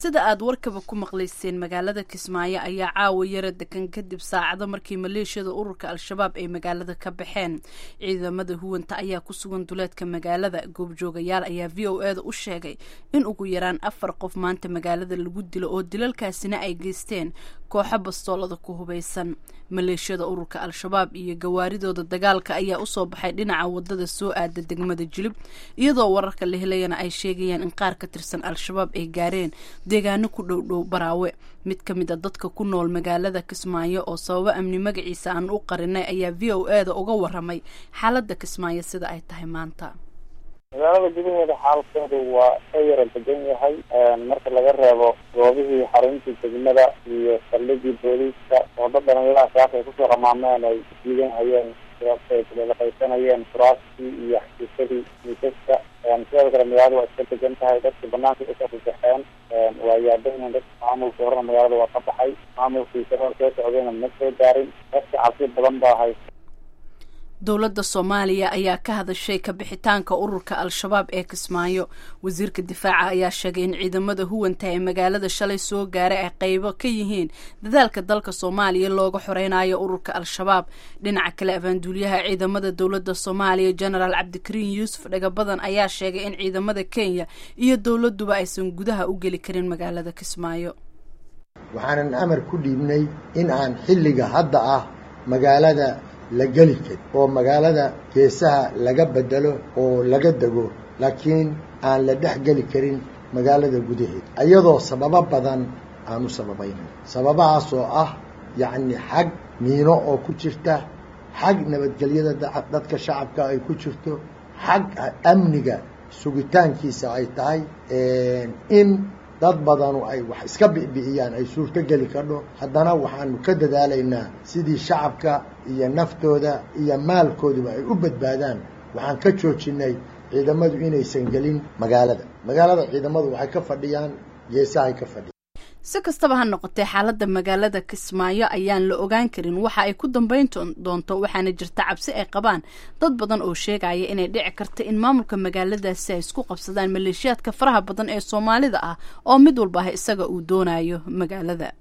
sida aad warkaba ku maqlayseen magaalada kismaayo ayaa caawa yara degan kadib saacado markii maleeshiyada ururka al-shabaab ay magaalada ka baxeen ciidamada huwanta ayaa ku sugan duleedka magaalada goobjoogayaal ayaa v o e da u sheegay in ugu yaraan afar qof maanta magaalada lagu dilo oo dilalkaasina ay geysteen kooxo bastoolada ku hubaysan maleeshiyada ururka al-shabaab iyo gawaaridooda dagaalka ayaa usoo baxay dhinaca wadada soo aada degmada jilib iyadoo wararka la helayana ay sheegayaan in qaar ka tirsan al-shabaab ay gaareen deegaano ku dhow dhow baraawe mid ka mid a dadka ku nool magaalada kismaayo oo sababo amni magaciisa aan u qarinay ayaa v o e da uga waramay xaaladda kismaayo sida ay tahay maanta magaalada gudaheeda xaalkeedu waa ka yara degan yahay marka laga reebo goobihii xaruntii degmada iyo saldhigii booliiska oo dad dhalinyaraha saaka ay kusoo ramaameen ay diidan hayeen laqaysanayeen furaastii iyo xafiisadii miisaska sidoo kale magaalada waa iska degan tahay dadka banaanka usoo fasaxeen waa yaabayn dadka maamulka horena magaalada waa ka baxay maamulkii sabaa soo socdayna ma soo gaarin dadka cabsi badan baa haysta dowladda soomaaliya ayaa ka hadashay kabixitaanka ururka al-shabaab ee kismaayo wasiirka difaaca ayaa sheegay in ciidamada huwanta ee magaalada shalay soo gaaray ay qeybo ka yihiin dadaalka dalka soomaaliya looga xoreynayo ururka al-shabaab dhinaca kale abaanduulyaha ciidamada dowladda soomaaliya genaraal cabdikariin yuusuf dhagabadan ayaa sheegay in ciidamada kenya iyo dowladuba aysan gudaha u geli karin magaalada kismaayo waxaanan amar ku dhiibnay in aan xilliga hadda ah magaalada la geli karin oo magaalada geesaha laga bedelo oo laga dego laakiin aan la dhex geli karin magaalada gudaheeda iyadoo sababo badan aan u sababayna sababahaas oo ah yacni xag miino oo ku jirta xag nabadgelyada dadka shacabka ay ku jirto xag amniga sugitaankiisa ay tahay in dad badanu ay wax iska bi'bi'iyaan ay suurto geli kadho haddana waxaanu ka dadaalaynaa sidii shacabka iyo naftooda iyo maalkooduba ay u badbaadaan waxaan ka joojinay ciidamadu inaysan gelin magaalada magaalada ciidamadu waxay ka fadhiyaan geesahay ka fadhiyaan si kastaba ha noqotee xaaladda magaalada kismaayo ayaan la ogaan karin waxa ay ku dambeyn doonto waxaana jirta cabsi ay qabaan dad badan oo sheegaya inay dhici karta in maamulka magaaladaasi ay isku qabsadaan maleeshiyaadka faraha badan ee soomaalida ah oo mid walba ah isaga uu doonayo magaalada